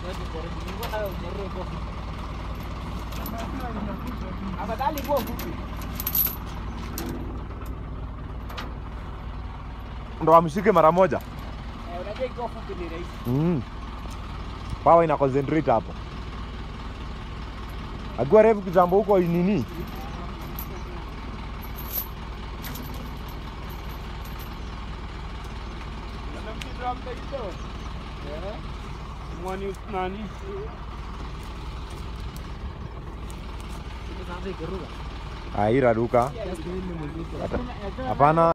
Afadhali kuwa fupi. ndo amshike mara moja. Eh, unajua ikiwa fupi ni rahisi. Mm. Power ina concentrate hapo. Akiwa refu kitambo huko nini? Mwani nani? Sasa ikiruka. Ah, hii raduka. Hapana.